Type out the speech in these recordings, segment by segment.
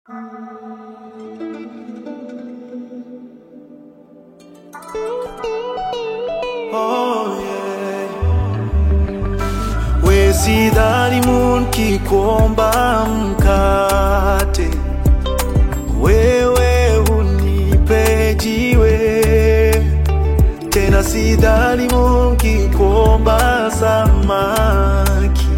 Oh, yeah. We sidhani munki kuomba mkate, wewe unipe jiwe. Tena sidhani munki kuomba samaki,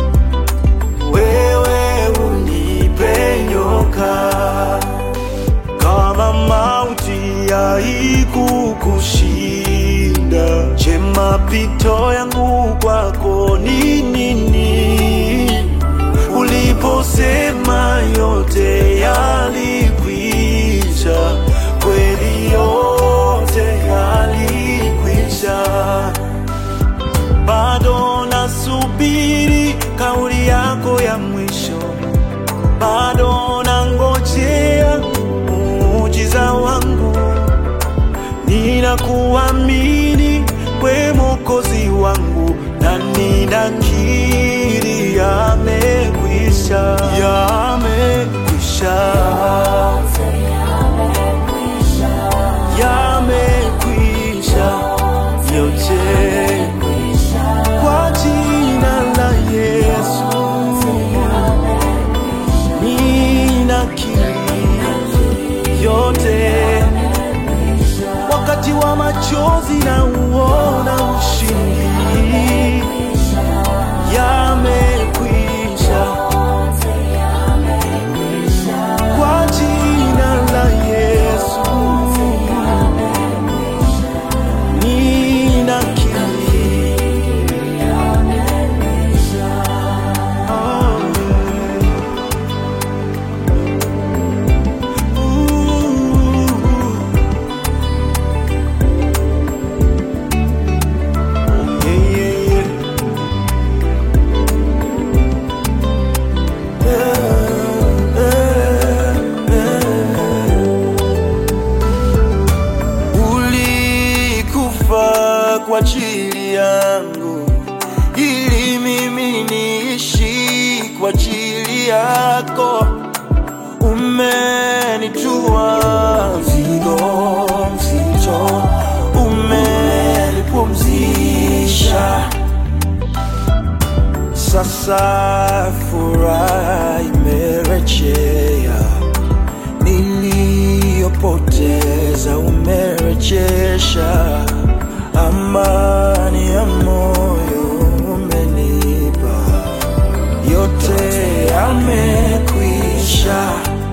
wewe unipe nyoka. Kama mauti haikukushinda, je, mapito yangu kwako ni nini? Uliposema yote yalikwisha, kweli yote yalikwisha. Bado nasubiri kauli yako ya mwisho bado nangojea muujiza wangu, ninakuamini we Mwokozi wangu, na ninakiri yamekwisha, yamekwisha, yamekwisha yote kwa jina la Yesu. ninakiri yote, wakati wa machozi na uona ushindi, yamekwisha kwa jina la Yesu, ninakiri oh, Ooh. Yeah, yeah, yeah. Eh, eh, eh. Ulikufa kwa ajili yangu ili mimi niishi kwa ajili yako umenitua mzigo mzito, umenipumzisha. Sasa furaha imerejea, niliyopoteza umerejesha, amani ya moyo umenipa, yote yamekwisha.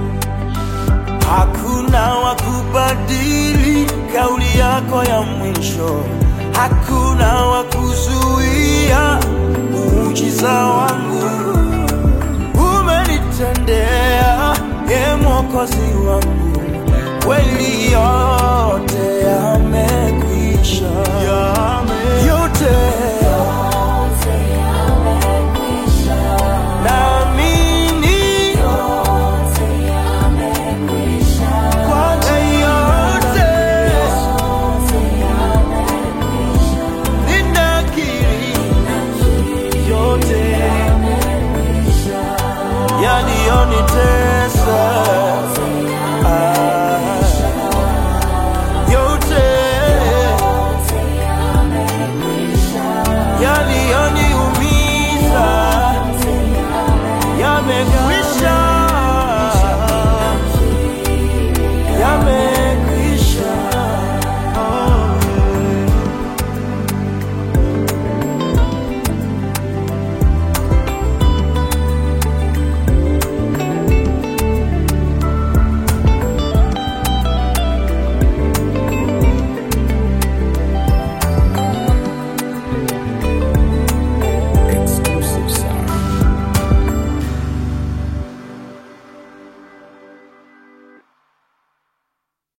Hakuna wa kubadili kauli yako ya mwisho, hakuna wa kuzuia muujiza wangu. Umenitendea, e Mwokozi